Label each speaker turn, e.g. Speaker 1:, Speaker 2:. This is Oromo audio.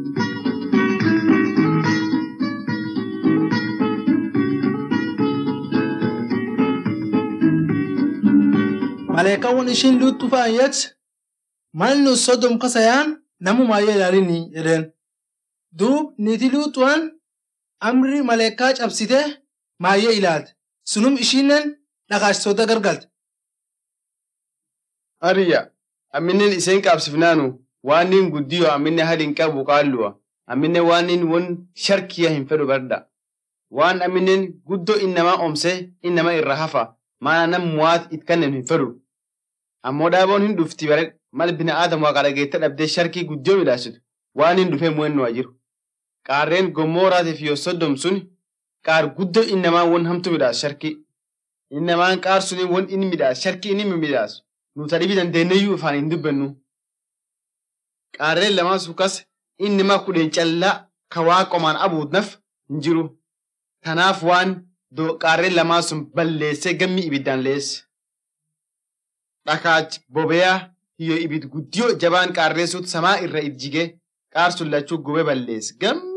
Speaker 1: Maleekawwan ishiin luuttu faayet mal nu sodom kasayaan namumaayyee ilaalinii jedheen. Duub niitii luuxuwaan amri maleekaa cabsite maayyee ilaalte. Sunum ishiinen dhagaashitoota gargalte.
Speaker 2: Hariyya amminen iseen qabsifnaanu waan nin guddiyo ammine hadin qabu qaalluwa ammine waan nin won sharkiya hin fedhu barda waan amminen guddo innamaa omse innama irra hafa maana nam muwaat it kannen hin fedhu ammoo dhaaboon hin dhufti bare mal bina aadam waaqa dhageette dhabdee sharkii guddiyoo midhaasitu waan hin dhufee mu'ennu jiru qaarreen gommooraatiif yoo soddom sun qaar guddo innamaa won hamtu midhaas sharkii innamaan qaar suni won inni midhaas sharkii inni midhaasu nuta dhibi dandeenyeyyuu ifaan hin dubbannu. Qaarreen lamaan suukas inni ma kudhen callaa ka waa qomaan abuudnaf hin jiru. Kanaaf waan qaarreen lamaan sun balleessee gammi ibiddaan leesse. Dhakaach bobeyaa hiyyoo ibid guddiyoo jabaan qaarree suut samaa irra ijjigee qaar sun lachuu gubee balleesse. Gammi